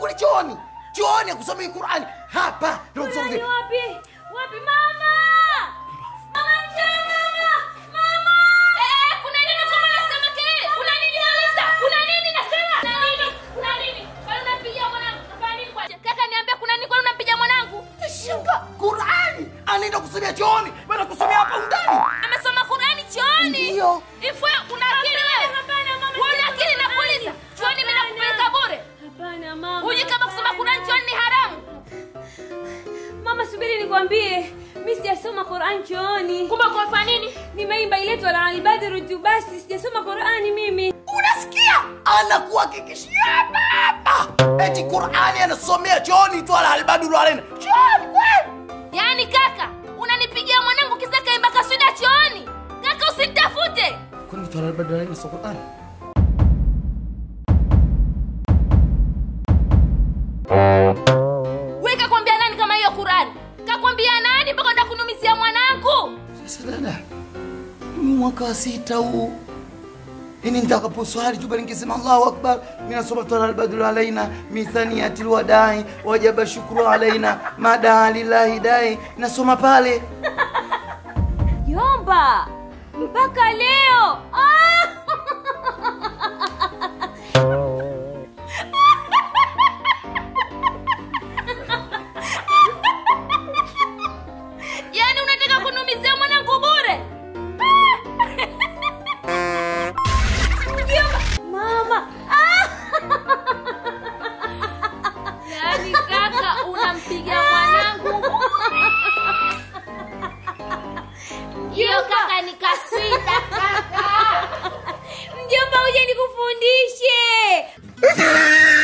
kule chooni chooni akusomei qurani hapa ndio kusoma Nani wapi? Wapi mama? Mama njoo mama. Mama! Eh, kuna nini kama nasema kelele? Kuna nini nauliza? Kuna nini nasema? Kuna nini? Kuna nini? Kwani unampigia mwanangu? Kafanya nini kwa? Kaka niambia kuna nini kwani unampigia mwanangu? shinga qurani anaenda kusomea chooni bana kusomea hapa undani Amesoma Qur'ani chooni. Ndio. Ifwe una akili wewe? Wewe una akili nakuuliza. Chooni mimi nakupeleka bure. Hapana mama. Hujui kama kusoma Qur'ani chooni ni haramu? Mama subiri nikwambie. Mimi sijasoma Qur'an chooni. Kumbe kwa fanya nini? Nimeimba iletwa la ibadru tu basi sijasoma Qur'ani mimi. unasikia anakuhakikishia hapa hapa eti qurani anasomea chooni tu ala albadulu alaina chooni kweli Yaani kaka, unanipigia mwanangu kisa kaimba kaswida chooni. Kaka usinitafute. kwani tu ala albadulu alaina sio qurani Wewe kakwambia nani kama hiyo Qur'ani? Kakwambia nani mpaka unataka kunumizia mwanangu? sasa dada ni mwaka wa sita huu ini nitakaposwali tu bali nikisema allahu akbar mi nasoma tala albadulu alaina mithaniyati lwadai wajaba shukru alaina madaa lillahi dai nasoma pale Yomba. Mpaka leo. Ah! Yaani unataka kunumizia mwanangu bure? Mama. Ah! Yaani kaka unampiga mwanangu. Hiyo kaka ni kaswida kaka. Mjomba uje nikufundishe.